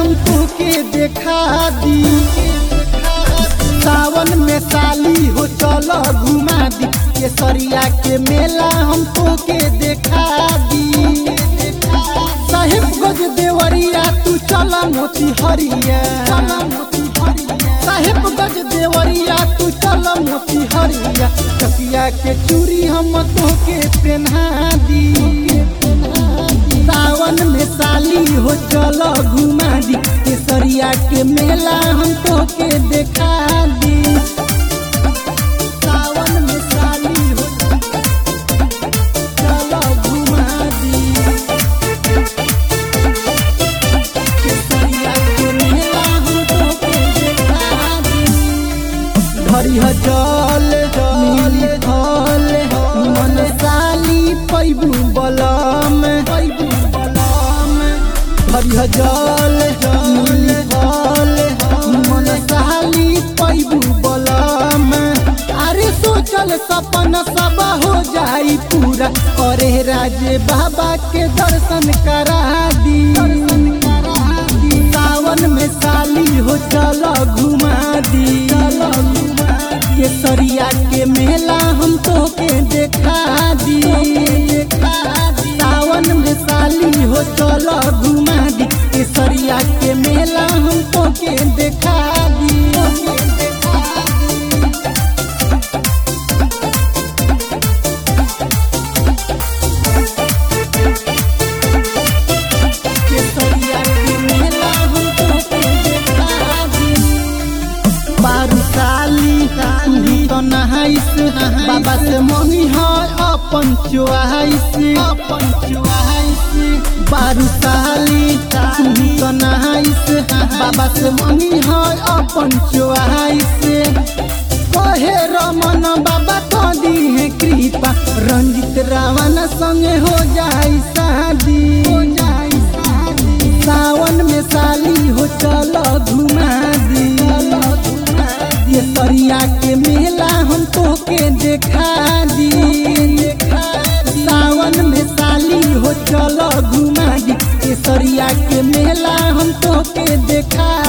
हम तोके देखा दी सावन में साली हो चल घुमा दी केसरिया के मेला हम तोके देखा दी साहेब गज देवरिया तू चल मोती हरिया साहेब गज देवरिया तू चल मोती हरिया कसिया के चूड़ी हम तोके पहना दी सावन में साली हो चल घुमा दी केसरिया के मेला हम तोके देखा दी सावन में साली हो चल घुमा दी केसरिया के मेला हम तोके देखा दी हरिह जल मिली फल मन साली पैबू बलम पैबू बलम हरिह जल मिली फल मन साली पैबू बलम अरे सोचल सपन सब हो जाई पूरा करे राजे बाबा के दर्शन करा दी सावन में साली हो चल घुमा दी केसरिया के मेला हम तोके देखा दी सावन में साली हो चल घुमा दी केसरिया के मेला हम तोके देखा दी केसरिया के मेला हम तोके देखा दी बारू साली साली तो नहाइस बाबा से मनी है अपन चुआइस अपन चुआइस बारू साली साली तो नहाइस बाबा से मनी है अपन चुआइस कहे रमन बाबा तो दी है कृपा रंजित रावण संगे हो जाई शादी हो जाई शादी सावन में साली हो चल घुमा दी ये सरिया के मेला हम तोके देखा दी सावन में साली हो चल घुमा दी ये सरिया के मेला हम तोके देखा